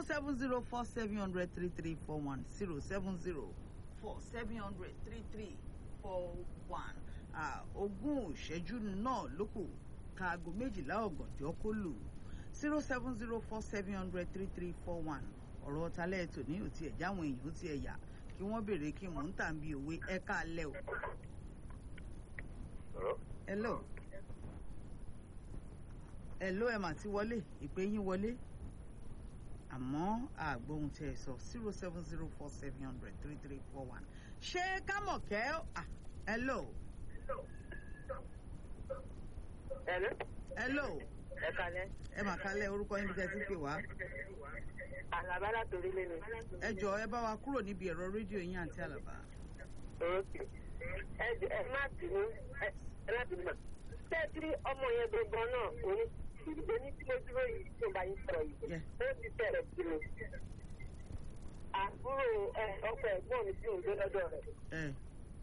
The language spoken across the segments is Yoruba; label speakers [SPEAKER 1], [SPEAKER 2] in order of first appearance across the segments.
[SPEAKER 1] seven zero four seven hundred three three four one zero seven zero four seven hundred three three four one ogún ìṣẹ́jú náà ló kù kaago méjìlá ọ̀gànjọ́ kó lù zero seven zero four seven hundred three three four one ọ̀rọ̀ talẹ́ ètò ní òtí ẹ̀já àwọn èèyàn ó ti ẹ̀yà kí wọ́n béèrè kí mò ń tà ń bí òwe ẹ káalẹ́ o. hello hello ẹ̀ mà ti wọlé ìpè yín wọlé àmọ́ àgbóhun tẹ́ ẹ sọ zero seven zero four seven hundred three three four one ṣé kámọ̀kẹ́ ah hello.
[SPEAKER 2] Hello.
[SPEAKER 1] hello
[SPEAKER 2] Ẹ kalẹ̀.
[SPEAKER 1] ẹ mà kálẹ̀ orúkọ yín bí tẹ́ ti pè wá.
[SPEAKER 2] Àlàbá látòrí lé mi.
[SPEAKER 1] ẹ jọ ẹ bá wa kúrò níbi ẹ̀rọ rédíò yín àti àlàbà.
[SPEAKER 2] Òkè. Ẹ jẹ́ ẹ má bínú ẹ ẹ má bínú mà. Ṣé ẹ tí ọmọ yẹn gbọ̀ngàn náà òní ìdíje ní tí mo dúró yìí tó bá yín sọ̀rọ̀ yìí?
[SPEAKER 1] Yeah.
[SPEAKER 2] Ó ti bẹ̀rẹ̀ sí mi. Àbúrò ẹ ọkọ ẹ̀gbọ́n mi tí ò ń gbé lọ́dọ̀ rẹ̀.
[SPEAKER 1] ẹ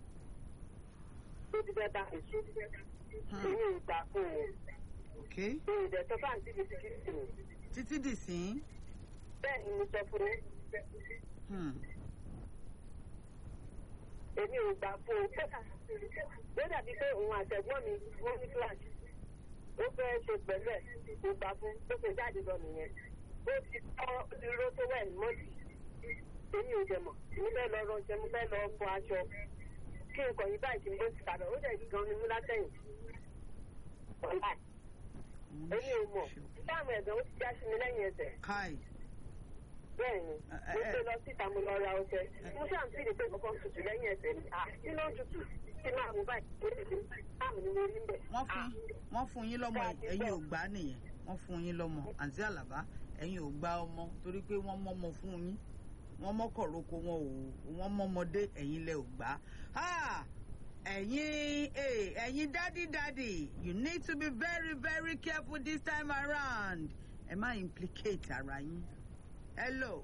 [SPEAKER 2] Ó ti fẹ́ bá mi sùn. Èmi ò gbà fún un.
[SPEAKER 1] ok
[SPEAKER 2] Èmi ò dẹ̀ sọ fáǹtì mi ti kí sí mi.
[SPEAKER 1] títí dì sí.
[SPEAKER 2] Bẹ́ẹ̀ ni mo sọ fún un.
[SPEAKER 1] Hmm.
[SPEAKER 2] èmi ò gbà fún un pé ó dàbí pé òun àtẹ̀gbọ́n mi wọ́n ní kíláàsì ó fẹ́ ṣe pẹ̀lú ẹ̀ kò gbà fún tó ṣe jáde lọ nìyẹn ó ti tọ́ ó ti ró tó wẹ̀ mọ́tì èmi ò jẹ̀mọ̀ mo fẹ́ lọ rọṣẹ mo fẹ́ lọ fọ aṣọ kí nǹkan yìí báyìí kí n bó ti kàdọ̀ ó dẹ̀ gan ni mú látẹ̀yìn ọ̀la èmi ò mọ̀ táwọn ẹ̀gbọ́n ó ti já sí mi lẹ́yìn ẹsẹ̀
[SPEAKER 1] kai
[SPEAKER 2] bẹ́ẹ̀ ni
[SPEAKER 1] Ẹ-
[SPEAKER 2] mo
[SPEAKER 1] ẹ-
[SPEAKER 2] gbé lọ síta mo lọ ra ọṣẹ mo ṣáà ń fìdí pé kankan tutù lẹ́yìn ẹsẹ̀ mi à kí ló ń tutù tí máa mú báyìí ó ti di táàmù ni mo rí ń bẹ̀.
[SPEAKER 1] wọ́n fún wọ́n fún yín lọ́mọ
[SPEAKER 2] Dáàdì
[SPEAKER 1] ẹ̀yin ò
[SPEAKER 2] bẹ́ẹ̀.
[SPEAKER 1] gbà nìyẹn wọ́n fún yín lọ́mọ àǹtí àlàbá ẹ̀yin ò gbà ọmọ torí pé wọ́n mọ́mọ fún yín wọ́n mọ́kọ̀rọ̀kọ wọn ò wọ́n mọ́mọdé ẹ̀yin lẹ ò gbà á ẹ̀yin eh, ẹ̀yin dádì dádì you need to be very very careful this time around ẹ má implicate ara yín hello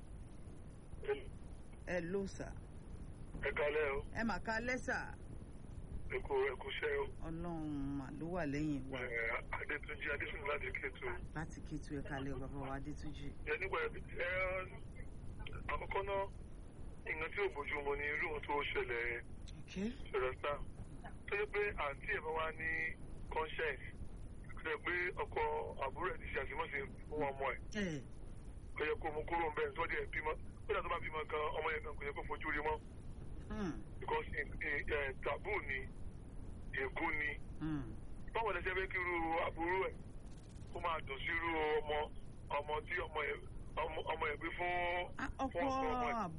[SPEAKER 1] hello sir
[SPEAKER 3] ẹ kalẹ o
[SPEAKER 1] ẹ mà ká lẹ́sà
[SPEAKER 3] ẹkọ ẹkọṣẹ o
[SPEAKER 1] ọlọ́run mà ló wà lẹ́yìn wa
[SPEAKER 3] ẹ adétúnjì adétúnjì láti kéétu
[SPEAKER 1] láti kétu ẹ kalẹ̀ bàbá wa adétúnjì.
[SPEAKER 3] ẹ nígbà ẹ àkọ́kọ́ náà nǹkan tí ò bójú mu ni irú ohun tó ṣẹlẹ̀
[SPEAKER 1] okay.
[SPEAKER 3] ṣẹlẹ̀ sáà tó yẹ pé àǹtí ẹ̀ bá wá ní conscience tó yẹ pé ọkọ àbúrò ẹ̀ ti ṣe àṣemọ́sí fún ọmọ ẹ̀
[SPEAKER 1] ẹ
[SPEAKER 3] kò yẹ kó mú kúrò ń bẹ́ẹ̀ tó dẹ̀ bímọ kódà tó bá bímọ gan ọmọ yẹn gan kò yẹ kó fojú rí mọ́
[SPEAKER 1] hmm,
[SPEAKER 3] because ẹ taboo ni ègún ni
[SPEAKER 1] hmm,
[SPEAKER 3] báwo lẹ ṣe fẹ́ kí irú àbúrò ẹ̀ kó máa dùn sí irú ọmọ ọmọ tí ọmọ ẹ̀ ọmọ ọmọ ẹ̀ gbé fún
[SPEAKER 1] Ah, ọkọ
[SPEAKER 3] fún ọkọ ọmọ ẹ̀
[SPEAKER 1] àb-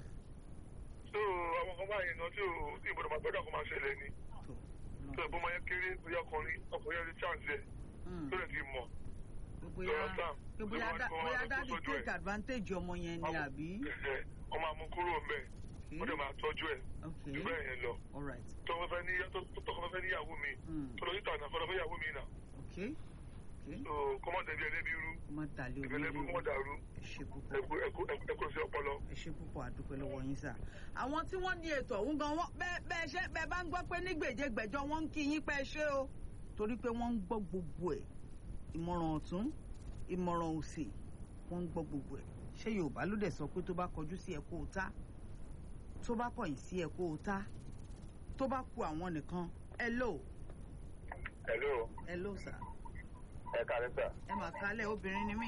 [SPEAKER 3] tó àwọn kan báyìí náà tí ò tí ìbọ̀dọ̀ máa gbọ́dọ̀ kó máa ṣẹlẹ̀ ni
[SPEAKER 1] tó,
[SPEAKER 3] tó ẹ̀gbọ́n máa yẹn kéré bóyá ọkùnrin ọkùnrin ẹ̀ ti chance ẹ̀
[SPEAKER 1] hmm,
[SPEAKER 3] tó lè ti mọ̀
[SPEAKER 1] pé bóyá
[SPEAKER 3] lọ́rọ̀ sáà
[SPEAKER 1] pé bóyá
[SPEAKER 3] ló
[SPEAKER 1] dá-
[SPEAKER 3] máa ń
[SPEAKER 1] bóyá
[SPEAKER 3] kọ́
[SPEAKER 1] dáàdi
[SPEAKER 3] ọmọ tó sójú
[SPEAKER 1] take
[SPEAKER 3] ẹ̀.
[SPEAKER 1] advantage ọmọ yẹn ni àbí.
[SPEAKER 3] Ẹ̀hẹ̀, ọmọ àmú kúrò ń bẹ̀ ó dẹ̀ máa tọ́jú ẹ̀
[SPEAKER 1] okay
[SPEAKER 3] jù bẹ́ẹ̀ yẹn lọ
[SPEAKER 1] all right
[SPEAKER 3] tó wọ́n fẹ́ ní tó tọkọ fẹ́ níyàwó mi
[SPEAKER 1] hmm,
[SPEAKER 3] tó lọ sí tànà fọlọ́ fẹ́ yàwó mi nà
[SPEAKER 1] okay okay
[SPEAKER 3] tó kọ́mọ̀tẹ́bí ẹlẹ́bí rú
[SPEAKER 1] má dàlẹ́
[SPEAKER 3] ìgbẹ́lẹ́bí
[SPEAKER 1] onílé
[SPEAKER 3] kọ́mọ̀ dàrú
[SPEAKER 1] ẹ ṣe púpọ̀
[SPEAKER 3] ẹ̀kú ẹ̀kú ẹ̀kú sí ọpọlọ.
[SPEAKER 1] ẹ ṣe púpọ̀ àdúpẹ́ lọ́wọ́ yín sà. àwọn tí wọ́n ní ètò ọ̀hún gan wọ́n bẹ́ẹ̀ bẹ́ẹ̀ ṣe bẹ́ẹ̀ bá ń gbọ́ pé ní gbèjégbèjọ wọ́n ń kí yín pẹ́ ṣé o torí pé wọ́n ń gbọ́ gbogbo ẹ̀ ìmọ̀ràn ọ̀tún ìmọ̀ràn òsì wọ́n ń gbọ́ gbogbo ẹ̀ ṣé yorùbá ló dẹ̀ sọ pé tó bá kọjú sí ẹ kó o tá tó bá kọ̀yìn sí ẹ kó o tá tó bá ku àwọn nìkan hello
[SPEAKER 3] hello
[SPEAKER 1] hello sà
[SPEAKER 3] ẹ káàárẹ̀ sà
[SPEAKER 1] ẹ mà kálẹ̀ obìnrin ni mí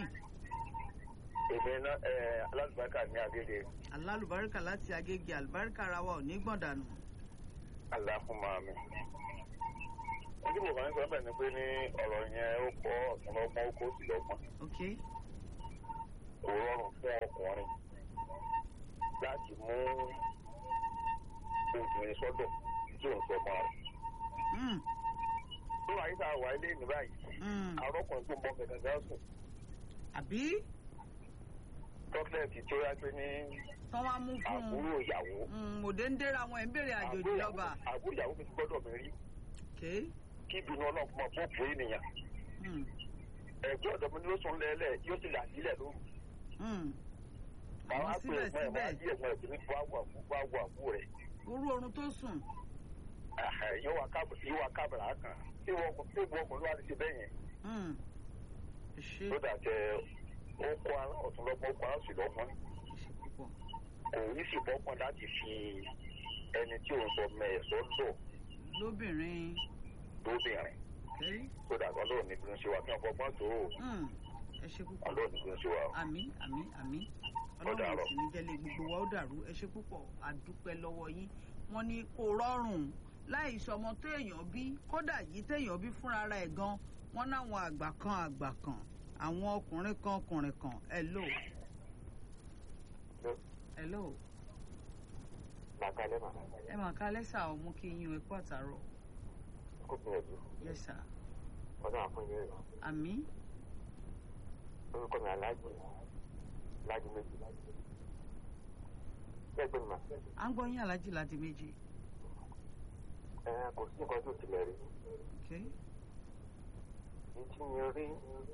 [SPEAKER 3] èmi náà ẹ alálùbáríkà ní agége
[SPEAKER 1] alálùbáríkà láti agége àlùbáríkà ara wa ò ní gbọ̀ndànù
[SPEAKER 3] aláfúnmá mi. ojú mo kàn ń sọ bẹ́ẹ̀ ni pé ní ọ̀rọ̀ yẹn ó kọ́ ọ̀tún lọ́gbọ́n ó kó sí lọ́gbọ́n
[SPEAKER 1] ok
[SPEAKER 3] kò rọrùn fún ọkùnrin láti mú obìnrin sọ́dọ̀ tí òun sọ máa rẹ̀.
[SPEAKER 1] mm,
[SPEAKER 3] ní wàá yíká wà ilé ní báyìí
[SPEAKER 1] mm.
[SPEAKER 3] arọ́kùnrin tó ń bọ́ gẹ̀gẹ̀ sùn
[SPEAKER 1] àbí
[SPEAKER 3] tọ́kílẹ̀tì tó yá pé ní
[SPEAKER 1] tán wá mú fún un
[SPEAKER 3] àbúrò ìyàwó
[SPEAKER 1] Mm, òde ń dẹ́ra àwọn ẹ̀ ń bèrè àjòjì lọ́ba
[SPEAKER 3] àbúrò ìyàwó mi ti gbọ́dọ̀ mi rí
[SPEAKER 1] okay
[SPEAKER 3] kí ìbínú ọlọ́run fún ọ fún òpó ènìyàn
[SPEAKER 1] mm,
[SPEAKER 3] ẹ̀gbọ́n ọ̀dọ́ mi ló sùn lẹ́lẹ̀ yóò ti là sílẹ̀ lóru
[SPEAKER 1] mm.
[SPEAKER 3] àwọn
[SPEAKER 1] àmọ́
[SPEAKER 3] àpò ẹ̀gbọ́n ẹ̀ máa
[SPEAKER 1] síbẹ̀síbẹ̀
[SPEAKER 3] yí ẹ̀gbọ́n ẹ̀ sí ní wàá wà fún wàá wà fún rẹ̀
[SPEAKER 1] orú oorun tó sùn
[SPEAKER 3] Ẹ̀hẹ̀, yóò wá káb- yóò wá kábàrà kan tí wọ́n tí ìwọ ọkùnrin wá ti ṣe bẹ́ẹ̀ yẹn
[SPEAKER 1] mm, ṣe
[SPEAKER 3] tó dà tẹ
[SPEAKER 4] ó kó ara ọ̀tún lọ́gbọ́n ó kó ara òsì lọ́gbọ́n
[SPEAKER 1] ẹ ṣe púpọ̀
[SPEAKER 4] kò ní sì bọ́gbọ́n láti fi ẹni tí òun sọ mẹ́ẹ̀sọ́ lò
[SPEAKER 1] lóbìnrin
[SPEAKER 4] lóbìnrin
[SPEAKER 1] okay?
[SPEAKER 4] tó dàgbà lóun ní bí wọ́n ṣe wà kí wọ́n fọgbọ́n tó o
[SPEAKER 1] Hmm, ẹ ṣe púpọ̀
[SPEAKER 4] ọlọ́run ní bí wọ́n ṣe wà o.
[SPEAKER 1] àmì àmì àmì
[SPEAKER 4] Ó
[SPEAKER 1] ọlọ́run ò
[SPEAKER 4] dàárọ̀.
[SPEAKER 1] sì ní jẹ́lé gbogbo wa ó dàrú ẹ ṣe púpọ̀ àdúpẹ́ lọ́wọ́ yín wọ́n ní kò rọrùn láì sọmọ téèyàn bí kódà yìí téèyàn bí fúnra rẹ̀ gan wọ́n náwọn àgbà kan àgbà kan àwọn ọkùnrin kan ọkùnrin kan hello hello
[SPEAKER 4] làkàlẹ́ mà
[SPEAKER 1] ẹ mà ká lẹ́sà ọmú kí yín ẹ kú àtàrọ̀
[SPEAKER 4] kó gbìyànjú
[SPEAKER 1] yes sir
[SPEAKER 4] ọdún àfọyín rẹ̀
[SPEAKER 1] àmì
[SPEAKER 4] orúkọ mi aláàjì láàjì méjì bẹ́ẹ̀ gbé mi mà
[SPEAKER 1] à ń gbọ́ yín alájì láti méjì
[SPEAKER 4] ẹ kò sí nǹkan tó tilẹ̀ rí
[SPEAKER 1] okay?
[SPEAKER 4] ní tí mi rí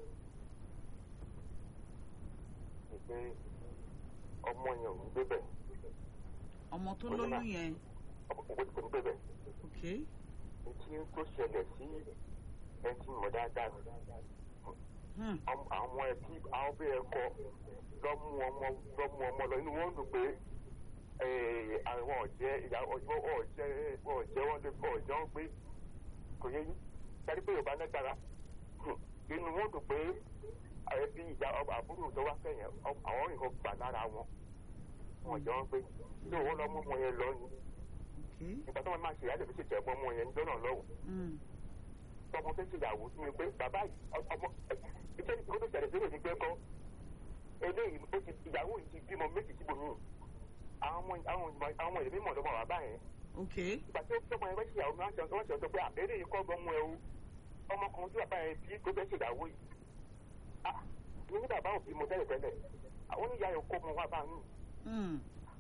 [SPEAKER 4] ni pé ọmọ yẹn ò ní gbébẹ̀
[SPEAKER 1] ọmọ tó
[SPEAKER 4] Ó ní
[SPEAKER 1] lóyún
[SPEAKER 4] mà.
[SPEAKER 1] yẹn
[SPEAKER 4] ọkọ̀ kò ní gbébẹ̀
[SPEAKER 1] okay?
[SPEAKER 4] ní tí tó ṣẹlẹ̀ sí ẹni tí mo dáadáa
[SPEAKER 1] hmm.
[SPEAKER 4] àwọn àwọn ẹbí àwọn bí ẹkọ lọmú ọmọ lọmú ọmọ lọ inú wọn ń dùn pé eh, àwọn ọ̀jẹ́ ìyàwó ọ̀jẹ́ ọ̀jẹ́ wọn lè fọ ọ̀jẹ́ wọn pé kò yẹ yín sáré pé yorùbá nẹ́gbàrá inú wọn dùn pé ẹbí ìyá àbúrò tó wá kẹyìn àwọn nǹkan gbà lára wọn wọn ọ̀jẹ́ wọn pé tí òun lọ mú ọmọ yẹn lọ ni
[SPEAKER 1] okay?
[SPEAKER 4] ìgbà tó wọn máa ṣe ìyá lè fi ṣètò ẹ̀gbọ́n ọmọ yẹn níjọ́ náà lọ́wọ́
[SPEAKER 1] Hmm.
[SPEAKER 4] tọmọ fẹ́ ṣèyàwó sí mi pé bàbá yìí ọmọ iṣẹ́ ìṣòro tó ṣẹlẹ̀ sílẹ̀ ní gbẹ́kọ́ eléyìí ó ti ìyàwó yìí ti bímọ méjì síbò míì àwọn ọmọ àwọn ọmọ àwọn èmi mọ̀ lọ́mọ bàbá yẹn
[SPEAKER 1] okay?
[SPEAKER 4] ìgbà tí ó tọmọ yẹn fẹ́ ṣèyàwó mi wọ́n ṣe wọ́n ṣe sọ pé àbẹ̀rẹ̀ yìí kọ́ gbọ́n mú ẹ o ọmọ kan tí bàbá yẹn bí tó fẹ́ ṣèyàwó yìí ah mi ní bàbá òbí mo tẹ́lẹ̀ tẹ́lẹ̀ àwọn oníyà yẹn kó mu wá bá mi
[SPEAKER 1] Hmm.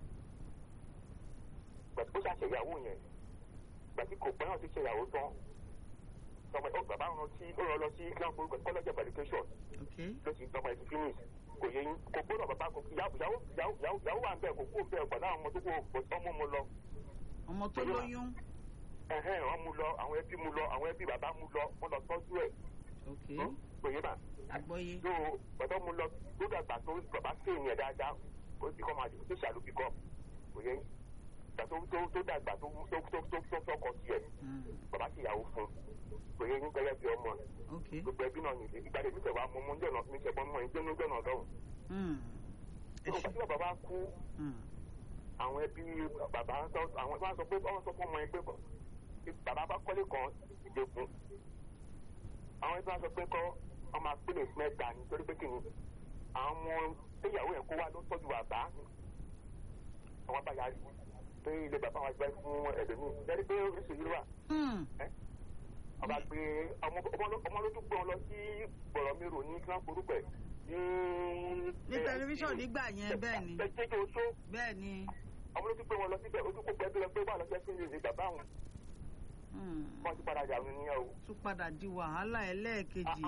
[SPEAKER 4] ìgbà tí ó ṣàṣeyàwó yẹn ìgbà tí kò pẹ́ náà ti ṣèyàwó tán tọmọ ẹ bàbá wọn sí ó lọ lọ sí college of education
[SPEAKER 1] okay?
[SPEAKER 4] ló ti tọmọ ẹ ti finish kò yẹ yín kò gbọ́dọ̀ bàbá kò ìyàwó ìyàwó ìyàwó ìyàwó wà ń bẹ kò kú ń bẹ ọgbà láwọn ọmọ tó kó ọmọ mu lọ
[SPEAKER 1] ọmọ tó
[SPEAKER 4] Bóyá-
[SPEAKER 1] lóyún
[SPEAKER 4] ẹhẹn wọn mu lọ àwọn ẹbí mu lọ àwọn ẹbí bàbá mu lọ wọn lọ tọ́jú ẹ
[SPEAKER 1] okay?
[SPEAKER 4] kò yẹ mà
[SPEAKER 1] àgbọ́yé
[SPEAKER 4] tó bàbá mu lọ tó dàgbà tó bàbá sí ìyẹn dáadáa ó ti kọ́ máa dùn tó ṣàlùbí kọ́ kò yẹ yín ìgbà tó tó tó dàgbà tó tó tó tó tó fọkọ tiẹ̀
[SPEAKER 1] Hmm.
[SPEAKER 4] bàbá sì yàwó fún kò yẹ yín gẹ́gẹ́ bí ọmọ
[SPEAKER 1] okay?
[SPEAKER 4] gbogbo ẹbí náà nìyí ìgbà tèmi tẹ̀ wá mú mú jọ̀nà mi tẹ̀ bọ́ mọ́ ẹ̀ jẹ́nu jọ̀nà lọ́hùn.
[SPEAKER 1] Hmm. ẹ
[SPEAKER 4] ìgbà
[SPEAKER 1] ṣe
[SPEAKER 4] tí bàbá wa kú
[SPEAKER 1] Hmm.
[SPEAKER 4] àwọn ẹbí bàbá sọ àwọn wọn sọ pé wọn sọ fún ọmọ yẹn pé kọ bàbá bá kọ́lé kan ìdẹ́kun àwọn ẹbí wọn sọ pé kọ́ wọn máa pélé mẹ́ta nítorí pé kìnnì àwọn ìyàwó yẹn kó wá ló tọ́jú bàbá àwọn abáyá pé ilé bàbá wọn gbẹ fún ẹlòmíì lẹ́ni pé oríṣiríṣi wà
[SPEAKER 1] Hmm.
[SPEAKER 4] ọba gbé ọmọ ọmọ ló tún gbé wọn lọ sí bọ̀rọ̀mìrò ní kí wọ́n forúkọ ẹ̀ ní.
[SPEAKER 1] ní tẹlifíṣàn nígbà yẹn bẹ́ẹ̀ ni
[SPEAKER 4] jẹjẹrẹ oṣó
[SPEAKER 1] bẹ́ẹ̀ ni
[SPEAKER 4] ọmọ ló tún gbé wọn lọ síbẹ̀ ojú kó pẹ́ bí lọ pé wà lọ́sẹ̀ sí ìrìn bàbá wọn
[SPEAKER 1] Hmm.
[SPEAKER 4] wọ́n ti padà dànù nìyẹn o.
[SPEAKER 1] tún padà di wàhálà ẹlẹ́ẹ̀kejì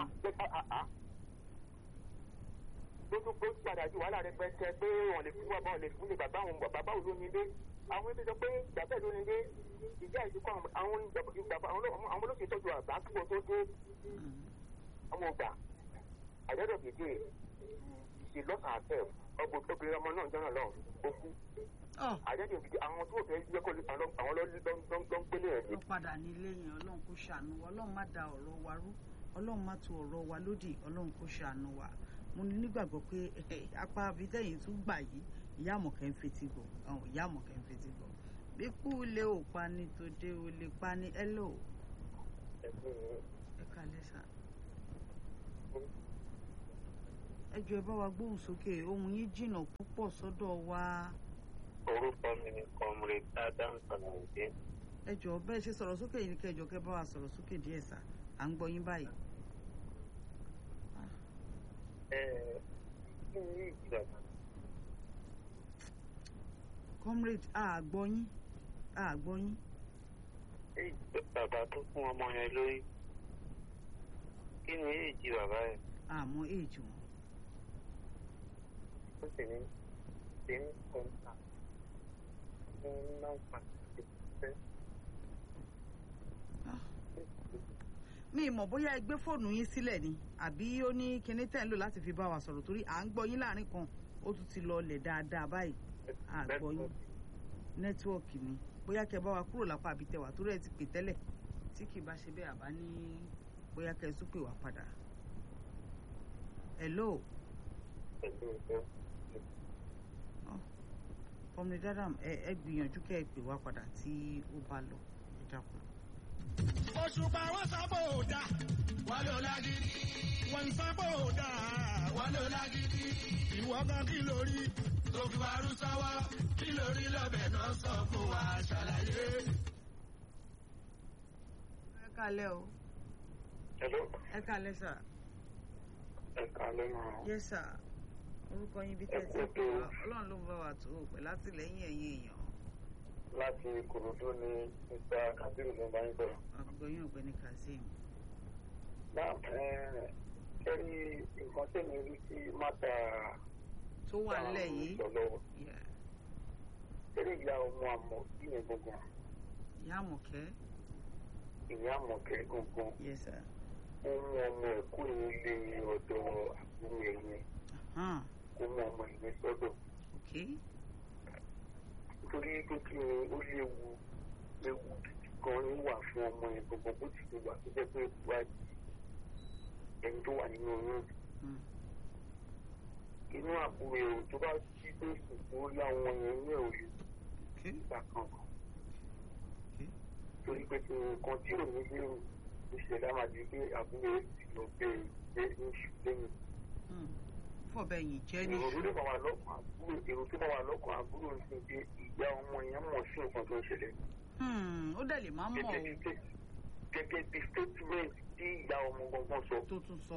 [SPEAKER 4] ló tún pé padà di wàhálà rẹpẹtẹ pé wọn lè fún bàbá wọn lè fún lè bàbá wọn bàbá wọn ló ní ilé àwọn ẹbí sọ pé bàbá ló ní ilé ìjà ìdíkọ àwọn bàbá àwọn olóṣèlú tọ́jú àbá kí wọn tó dé
[SPEAKER 1] Hmm.
[SPEAKER 4] ọmọ ọgbà àjọyọ̀ gèdè ìṣe lọ́sàn àfẹ́ ọgbọ̀n obìnrin ọmọ náà jọ́nà lọ ó kú
[SPEAKER 1] Ọ̀,
[SPEAKER 4] àjọyọ̀ gèdè àwọn tó fẹ́ yẹ kó àwọn lọ́ ń gbélé ẹ̀
[SPEAKER 1] ló padà ní ilé yẹn ọlọ́run kó ṣàánú wa ọlọ́run má da ọ̀rọ̀ wa rú ọlọ́run má tu ọ̀rọ̀ wa lódì ọlọ́run kó ṣàánú wa mo ní nígbàgbọ́ pé eh, apá abidẹ́yìn tún gbà yìí ìyá àmọ̀kẹ́ ń fetí gbọ́ àwọn ìyá àmọ̀kẹ́ ń fetí gbọ́ bí kú lé ò pa ni tó dé o lè pa ni ẹ lò ẹ kalẹ̀ sà ẹ jọ ẹ bá wa gbóhùn sókè ohun yín jìnnà púpọ̀ sọ́dọ̀ wa
[SPEAKER 4] orúkọ mi ni comrade adam sọlọ́ọ̀dé
[SPEAKER 1] ẹ jọ bẹ́ẹ̀ ṣe sọ̀rọ̀ sókè yìí ni kẹjọ kẹ bá wa sọ̀rọ̀ sókè díẹ̀ sà à ń gbọ́ yín báyìí.
[SPEAKER 4] ẹ kí ni ìjọba
[SPEAKER 1] comrade àgbọ́ yín àgbọ́ yín
[SPEAKER 4] bàbá tó fún ọmọ yẹn lórí kí ni èjì bàbá yẹn
[SPEAKER 1] àmọ́ èjì wọn.
[SPEAKER 4] ó sì ní ṣe ń kọ́ńtà fún nọ́mbà ìfẹ́.
[SPEAKER 1] mi mọ̀ bóyá ẹ gbé fóònù yín sílẹ̀ ni àbí ó ní kinní tẹ̀ ń lò láti fi bá wa sọ̀rọ̀ torí à ń gbọ́ yín láàrin kan ó tún ti lọlẹ̀ dáadáa báyìí à gbọ́ yín nẹ́tíwọ̀kì ni bóyá kẹ bá wa kúrò lápá àbí tẹwà torí ẹ ti pè tẹ́lẹ̀ tí kì í bá ṣe bẹ́ẹ̀ àbá ní bóyá kẹ tún pè wá padà. hello ọmọdé dáadáa ẹ ẹ gbìyànjú kẹ ẹ pè wá padà tí ó bá lọ ẹ dákun.
[SPEAKER 5] òṣùpá wọn sábò dá wọn ló lágídí wọn sábò dá wọn ló lágídí ìwọ kan kí lórí tó fi wá rú sọwọ kí lórí lọbẹ náà sọ fún wa ṣàlàyé.
[SPEAKER 1] ẹ kálẹ́ o
[SPEAKER 4] hello
[SPEAKER 1] ẹ kálẹ́ sà
[SPEAKER 4] ẹ kálẹ́ máa
[SPEAKER 1] yẹ sà orúkọ yín bí
[SPEAKER 4] Ẹ
[SPEAKER 1] tẹ́tí
[SPEAKER 4] kú
[SPEAKER 1] pé
[SPEAKER 4] ètò.
[SPEAKER 1] wá ọlọ́run ló ń bá wa tó o pẹ̀ látìlẹ́yìn ẹ̀yìn èèyàn
[SPEAKER 4] láti kòròdú ní mr kabiru ló ń bá yín sọ̀rọ̀.
[SPEAKER 1] àgbọ̀ yín ọ̀gbẹ́ni kazeem.
[SPEAKER 4] náà kẹ́rí nǹkan tẹ̀mí rí sí mátà
[SPEAKER 1] tó wà nílẹ̀ yìí
[SPEAKER 4] sọ lọ́wọ́
[SPEAKER 1] Yeah.
[SPEAKER 4] kẹ́rí ìyá ọmọ àmọ́ bí yẹn gbọ̀ngàn
[SPEAKER 1] ìyá àmọ̀kẹ́
[SPEAKER 4] ìyá àmọ̀kẹ́ gbọ̀ngàn
[SPEAKER 1] yes sir.
[SPEAKER 4] ó mú ọmọ ẹ̀ kú ilé ọ̀dọ̀ àbúrò ẹ̀yìn
[SPEAKER 1] Hàn,
[SPEAKER 4] ó mú ọmọ ìyẹn sọ́dọ̀
[SPEAKER 1] okay
[SPEAKER 4] nítorí pé kí ni ó léwu ewu gidi gan ni wà fún ọmọ yẹn gbọ̀ngàn bó ti ti wà tó jẹ́ pé wá ẹni tó wà nínú oyún
[SPEAKER 1] Hmm.
[SPEAKER 4] inú àbúrò èrò tó bá jí pé ìsìnkú láwọn yẹn ní òòlù
[SPEAKER 1] okay
[SPEAKER 4] ìgbà kankan
[SPEAKER 1] okay
[SPEAKER 4] torí pé kí nǹkan tí ò ní lérò ìṣẹ̀lẹ̀ á máa di pé àbúrò ẹ̀ sì lọ bẹ ìgbé ní oṣù lẹ́yìn.
[SPEAKER 1] Hmm. fọ̀bẹ yìí jẹ́ ní
[SPEAKER 4] èrò tó bá wà lọ́kàn àbúrò èrò tó bá wà lọ́kàn àbúrò ń sìn pé ìyá ọmọ yẹn mọ̀ sí nǹkan tó ń ṣẹlẹ̀.
[SPEAKER 1] Hmm, ó dẹ̀ lè má mọ̀
[SPEAKER 4] gẹ́gẹ́ bí
[SPEAKER 1] o
[SPEAKER 4] gẹ́gẹ́ bí statement tí ìyá ọmọ gangan sọ.
[SPEAKER 1] tó tún sọ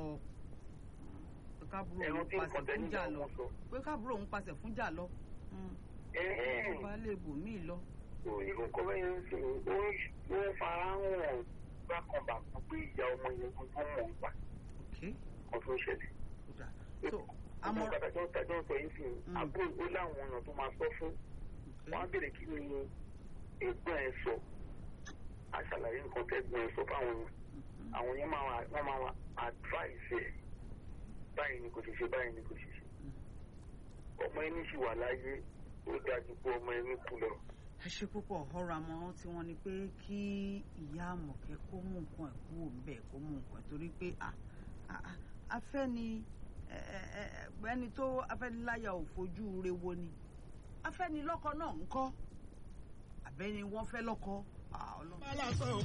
[SPEAKER 1] pé káàbúrò
[SPEAKER 4] ẹ̀rọ
[SPEAKER 1] òun
[SPEAKER 4] tí
[SPEAKER 1] pàṣẹ
[SPEAKER 4] nǹkan tẹ́
[SPEAKER 1] fún
[SPEAKER 4] nígbà
[SPEAKER 1] jà lọ
[SPEAKER 4] wọn sọ.
[SPEAKER 1] pé káàbúrò òun pàṣẹ fún jà lọ Hmm.
[SPEAKER 4] ẹ̀ẹ́n
[SPEAKER 1] ó bá lè bò míì lọ.
[SPEAKER 4] ìlú nǹkan bẹ́ẹ̀ ń sìn ó ń fara hàn bákan bàkan pé ìyá ọmọ yẹn gangan mọ̀ nípa
[SPEAKER 1] okay
[SPEAKER 4] nǹkan tó ń ṣẹlẹ̀.
[SPEAKER 1] ó dà so
[SPEAKER 4] àmọ́
[SPEAKER 1] àmọ́
[SPEAKER 4] kàtàkì ọ̀tà jọ sọ yìí sìn
[SPEAKER 1] Mm.
[SPEAKER 4] àbúrò ó láwọn èèyàn tó máa sọ fún wọn á bèrè kí ni ẹ̀gbọ́n ẹ̀ sọ àṣàlàyé nǹkan tẹ́gbọ́n ẹ̀ sọ fáwọn èèyàn
[SPEAKER 1] Mhm.
[SPEAKER 4] àwọn yẹn máa wà wọ́n máa wà advice ẹ̀ báyìí ni kò ṣe ṣe báyìí ni kò ṣe ṣe ọmọ ẹni sì wà láyé ó dájú pé ọmọ ẹni kú lọ.
[SPEAKER 1] ẹ ṣe púpọ̀ ọ̀rọ̀ àmọ̀ràn tí wọ́n ní pé kí ìyá àmọ̀kẹ́ kó mú nǹkan ẹ̀ kúrò ń bẹ̀ kó mú nǹkan ẹ̀ torí pé à à- à- afẹ́ni ẹ, ẹ, ẹ, ẹni tó afẹ́niláyà ò fojú re wo ni afẹ́ni lọ́kọ náà ń kọ́ àbẹ́ni wọ́n fẹ́ lọ́kọ à, ọlọ́run.
[SPEAKER 5] bá lásán